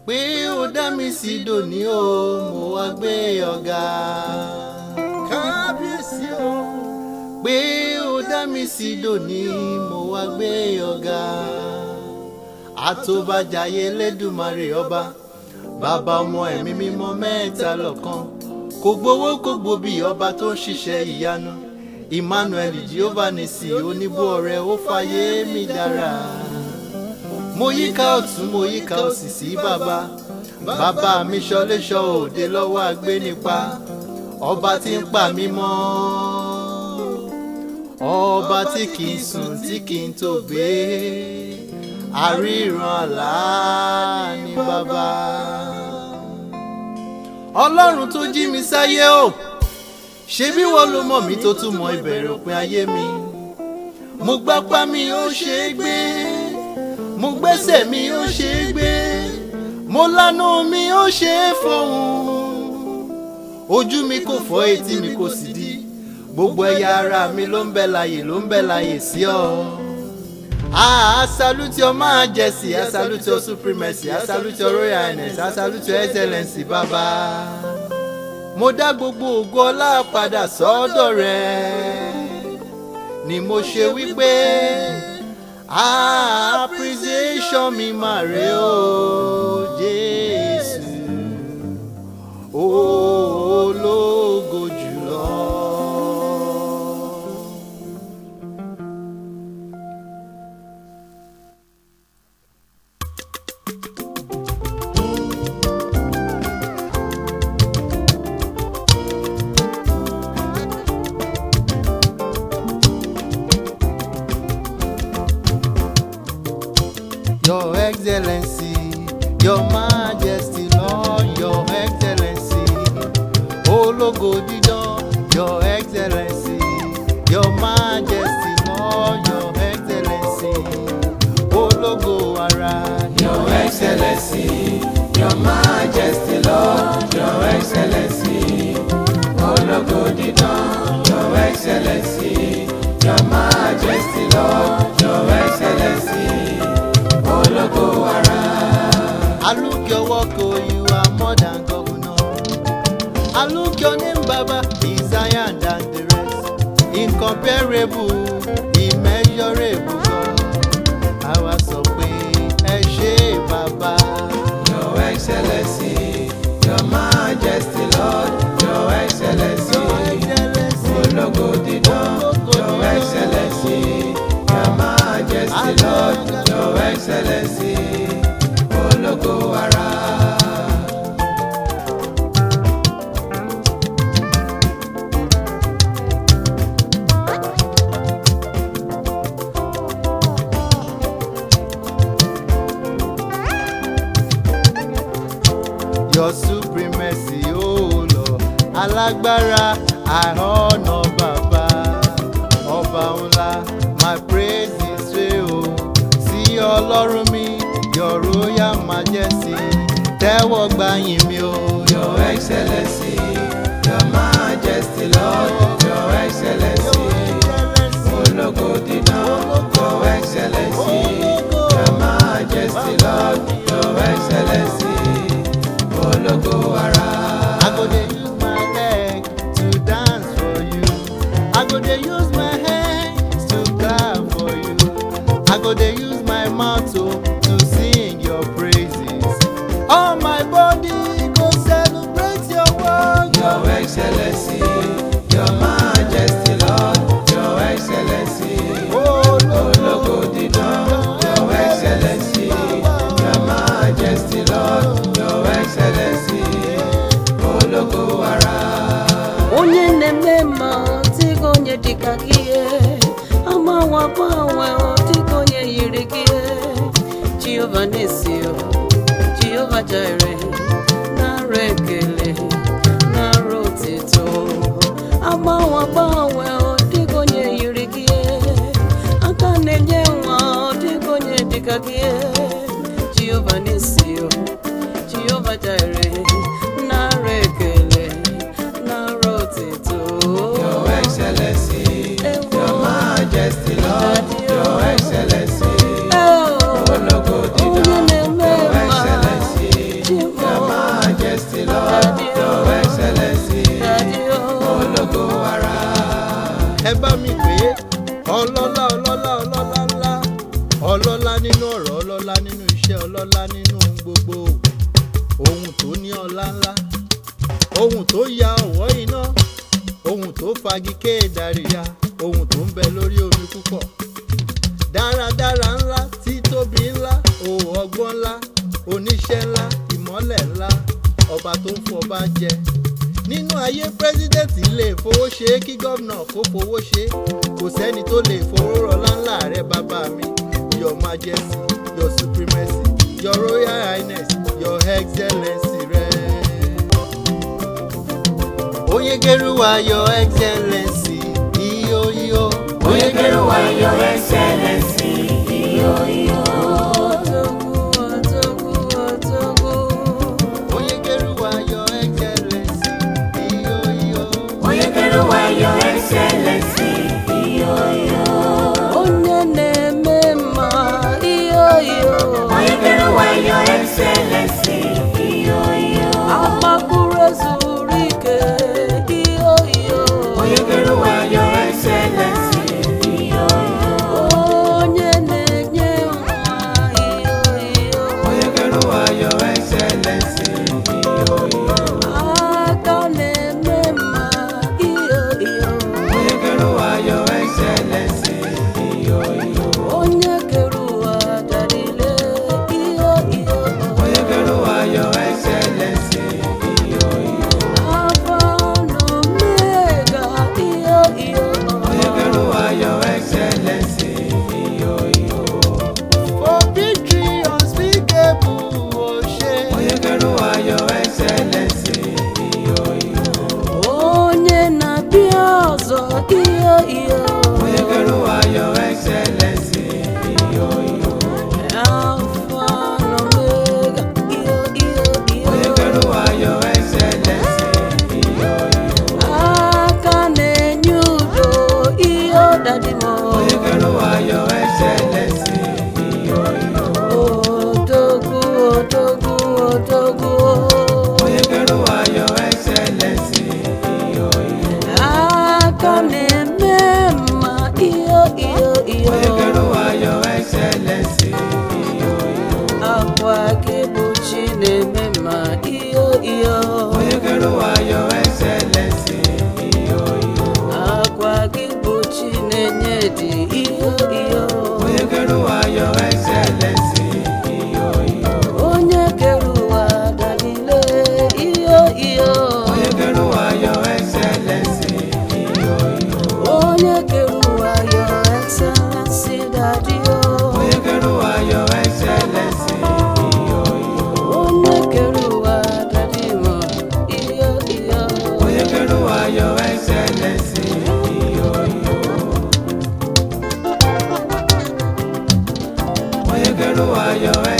pé ó dá mi sí dòní o mo wá gbé ọ̀gá kábíyèsí o pé ó dá mi sí dòní mo wá gbé ọ̀gá àtòbàjáyé lẹ́dùnmarè ọba bàbá ọmọ ẹ̀mí mímọ́ mẹ́ta lọ́kan kò gbowó kò gbòbí ọba tó ń ṣiṣẹ́ ìyanu emmanuel jehovah nisi oníbó ọrẹ ó fàyè mi dára mo yíká ọ̀tún mo yíká òsì sí bàbá bàbá mi ṣọléṣọ òde lọ́wọ́ agbénipa ọba tí ń pa mí mọ́ ọba tí kì í sùn tí kì í tó gbé àríran àlá ní bàbá ọlọ́run tó jí mi sáyé o ṣebí wọ́n ló mọ̀ mí tó tún mọ ìbẹ̀rẹ̀ òpin ayé mi mo gbápá mi ó ṣe é gbé mo gbẹ́sẹ̀ mi ó ṣe é gbé mo lánú mi ó ṣe é fọhùn ojú mi kò fọ́ etí mi kò sì di gbogbo ẹ̀yà ara mi ló ń bẹ láyè ló ń bẹ láyè sí ọ. Ah, I salute your majesty, I salute your supremacy, I salute your royal highness, I salute your excellency, bàbá. Mo dá gbogbo ògo ọlá padà sọ́dọ̀ rẹ̀. Ni mo ṣe wípé appreciation mi máa rè ó Jésù. Ológo jùlọ. Your Excellency, Your Majesty, Lord, Your Excellency, Ológo dídán, Your Excellency, Your Majesty, Lord, Your Excellency, Ológo ara. Your Excellency, Your Majesty, Lord, Your Excellency, Ológo dídán, Your Excellency, Your Majesty, Lord, Your Excellency, Ológo ara. I look your work, oh, you are more than governor. I look your name, Baba, is higher than the rest. Incomparable, immeasurable God. Àwa sọ pé ẹ ṣé bàbá. Your Excellency, Your Majesty, Lord, Your Excellency, Ológo dídán, Your Excellency, Your Majesty, Lord, Your Excellency, Ológo ara. Your supremacy, oh Lord, alágbára, I honor bàbá. Ọba ńlá, my praise is straight o. Sí ọlọ́run mi, your royal majesty, tẹ́wọ́ gbàyìn mi o. Your Excellency, Your Majesty, Lord, Your Excellency, Ológo dídán, Your Excellency, Your Majesty, Lord, Your Excellency, Ológo ara. I go dey use my leg to dance for you. I go dey use my hands to clap for you. I go dey use my mouth to to sing your praises. All my body go celebrate your work. Your Excellency, Your Majesty, Lord, Your Excellency, Oh Lord, Ológo dídán, Your Excellency, Your Majesty, Lord, Your Excellency, Ológo ara. onye na-eme mma dịka onye dịka gị agbanwe agbanwe dịka onye yiri gị jehova na-esi jehova jire nara ekele nara otito agbanwe agbanwe dịka onye yiri gị aka na-enye nwa dịka onye dịka gị jehova na-esi jehova jire nara ekele nara otito Your Excellency, Your Majesty, Lord, Your Excellency, Oh, Ológo dídán, onye na-eme Your mma Excellency, ọlọ́lá ọlọ́lá ọlọ́lá ńlá ọlọ́lá nínú ọ̀rọ̀ ọlọ́lá nínú iṣẹ́ ọlọ́lá nínú ohun gbogbo ohun tó ní ọlá ńlá ohun tó ya ọ̀wọ́ iná ohun tó fagi kéèdàríya ohun tó ń bẹ lórí omi púpọ̀ dáradára ńlá títóbi ńlá òwò ọgbọ́n ńlá oníṣẹ́ ńlá ìmọ́lẹ̀ ńlá ọba tó ń fọba jẹ nínú ayé pírẹsidẹ́ǹtì lè fowó ṣe é kí gómìnà kó fowó ṣe é kò sẹ́ni tó lè fowó rọlá ńlá rẹ bàbá mi your majesty your supremacy your royal highness your excellency rẹ. oyegeruwa your excellency iyo iyo. Oyekeruwa your excellency iyo iyo. Otogu, otogu, otogu. oyegeruwa your excellency iyo iyo. Oyekeruwa your excellency iyo iyo. Onye na-eme mma iyo iyo. Oyekeruwa your excellency iyo iyo. Agbakụrụ ezuru ike iyo iyo. Oyekeruwa your excellency iyo iyo. Onye na-enye nwa iyo iyo. Oyekeruwa your excellency iyo iyo. Aka na-eme mma iyo iyo. Oyekeruwa your excellency iyo iyo. Onye kere ụwa darile iyo iyo. Oyekeruwa your excellency iyo iyo. Alpha na Omega iyo iyo. Oyekeruwa your excellency iyo iyo. for victory unspeakable ose. Oyekeruwa your excellency iyo iyo. Onye na-abịa ọzọ iyo iyo. Oyekeruwa your excellency iyo iyo. Alpha na Omega iyo iyo iyo. Oyekeruwa your excellency iyo iyo. Aka na-enye udo iyo dadimo. Oyekeruwa your excellency iyo iyo. Odogwu odogwu odogwu. Oyekeruwa your excellency iyo iyo. Aka na-eme mma iyo iyo iyo. Oyekeruwa your excellency iyo iyo. Akwa gị bụ chi na-eme mma iyo iyo. Oyekeruwa your excellency iyo iyo. Akwa gị bụ chi na-enye dị iyo iyo. Oyekeruwa your excellency iyo iyo. Onye kere ụwa dalile iyo iyo. Oyekeruwa your excellency iyo iyo. Onye kere ụwa your excellency daddy o. Oyekeruwa your excellency iyo iyo. Onye kere ụwa daddy mo iyo iyo. Oyekeruwa your excellency iyo iyo. Oyekeruwa your